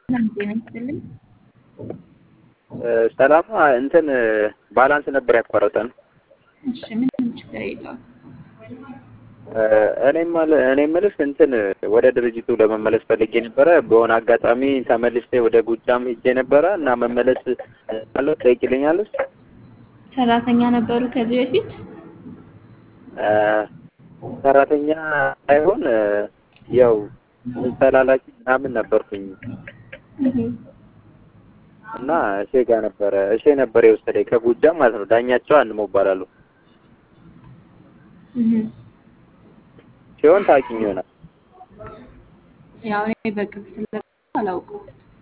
ሰላም ጤና ይስጥልኝ። ሰላም እንትን ባላንስ ነበር ያቋረጠን። እሺ ምንም ችግር የለውም። እኔም እኔ የምልሽ እንትን ወደ ድርጅቱ ለመመለስ ፈልጌ ነበረ። በሆነ አጋጣሚ ተመልሼ ወደ ጎጃም ሄጄ ነበረ እና መመለስ አለው ትጠይቂልኛለሽ? ሰራተኛ ነበሩ ከዚህ በፊት? ሰራተኛ ሳይሆን ያው ተላላኪ ምናምን ነበርኩኝ እና እሺ ጋር ነበረ እሺ ነበር የወሰደኝ ከጎጃም ማለት ነው። ዳኛቸው አንሞ እባላለሁ ሲሆን ታውቂኝ ይሆናል። ያው እኔ በቅርብ ስለ አላውቀው።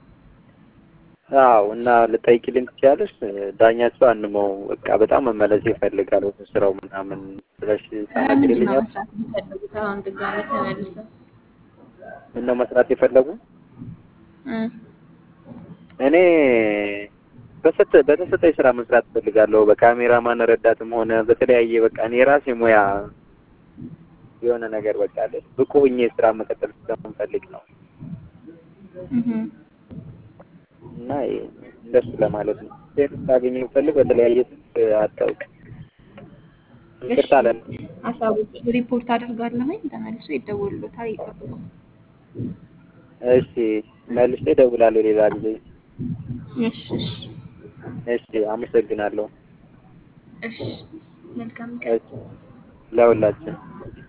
አዎ እና ልጠይቂልኝ ትችያለሽ? ዳኛቸው አንመው በቃ በጣም መመለስ ይፈልጋል ወደ ስራው ምናምን ብለሽ ምንድን ነው ታናግሪልኛል? መስራት የሚፈልጉት አሁን ድጋሚ ተመልሰው? ምነው መስራት የፈለጉ? እ እኔ በሰጠ በተሰጠኝ ስራ መስራት እፈልጋለሁ። በካሜራማን ረዳትም ሆነ በተለያየ በቃ እኔ የራሴ ሙያ የሆነ ነገር በቃ አለ ብቁ ሆኜ ስራ መቀጠል ስለምፈልግ ነው እህ እና እንደሱ ለማለት ነው። ሴት ታገኘ ፈልግ በተለያየ ስልክ አታውቅ ይቅርታ አለ ሀሳቦች ሪፖርት አድርጋለሁኝ ተመልሶ ይደውሉታል ይጠብቁ። እሺ መልሼ እደውላለሁ ሌላ ጊዜ። እሺ እሺ እሺ አመሰግናለሁ። እሺ መልካም ቀን። እሺ ለሁላችን